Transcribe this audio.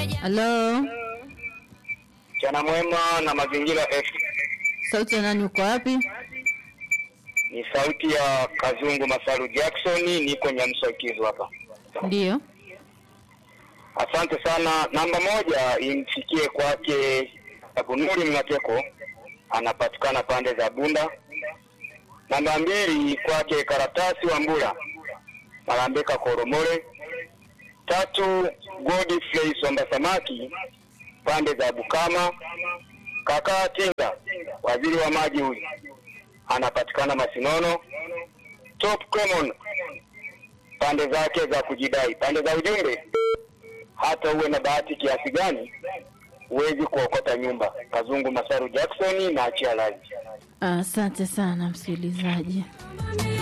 Halo, Mchana mwema na mazingira F. sauti ya nani? Uko wapi? Ni sauti ya Kazungu Masaru Jackson, niko Nyamswakizu hapa. Ndiyo. Asante sana. Namba moja imfikie kwake Abunuri Mnateko, anapatikana pande za Bunda. Namba mbili kwake Karatasi wa Mbula, Malambeka Koromore. Tatu Godfrey Somba Samaki, pande za Bukama. Kaka Tinga, waziri wa maji huyu, anapatikana Masinono. Top Common, pande zake za kujidai, pande za ujumbe hata uwe na bahati kiasi gani huwezi kuokota nyumba. Kazungu Masaru Jackson na achia lazi. Asante sana msikilizaji.